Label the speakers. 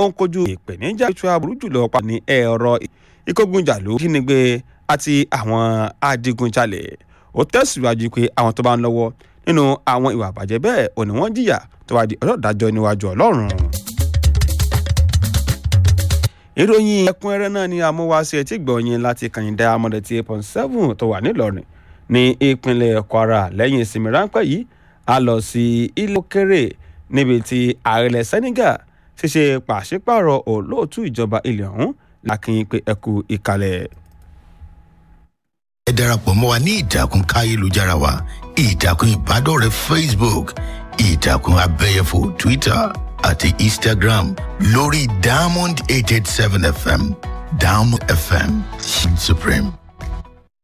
Speaker 1: ó ń kojú ìpèníjà ètò àbúrú jùlọ pa ní ẹ̀rọ ìkógunjàlú jínigbé àti àwọn adigunjalè ó tẹ̀síwájú pé àwọn tó bá ń lọ́wọ́ nínú àwọn ìwà àbàjẹ́ bẹ́ẹ̀ ò ní wọ́n jìyà tó bá di ọjọ́ ìdájọ́ níwájú ọlọ́run. ìròyìn ẹ̀kúnrẹ́rẹ́ náà ni amúwáṣe etí gbọ̀nyìn láti kàyìndà amọ̀dẹ̀tì eight point seven tó wà nílọrin ní ìpínlẹ̀ kwara lẹ́yìn ìsinmi ráńpẹ́ yìí a lọ sí ilé òkèrè níbi tí ààrẹ senegal ti ṣe pàṣípààrọ̀ olóòtú ìjọba ilẹ̀ ọ̀hún lákìyìn pé ẹkú ìkàlẹ̀.
Speaker 2: ẹ darapọ̀ mọ́ wa ní ìtàkùn káyélujára wa ìtàkùn ìbádọ́rẹ̀ẹ́ facebook ìtàkùn abẹ́yẹfò twitter àti instagram lórí diamond eight eight seven fm diamond fm supreme.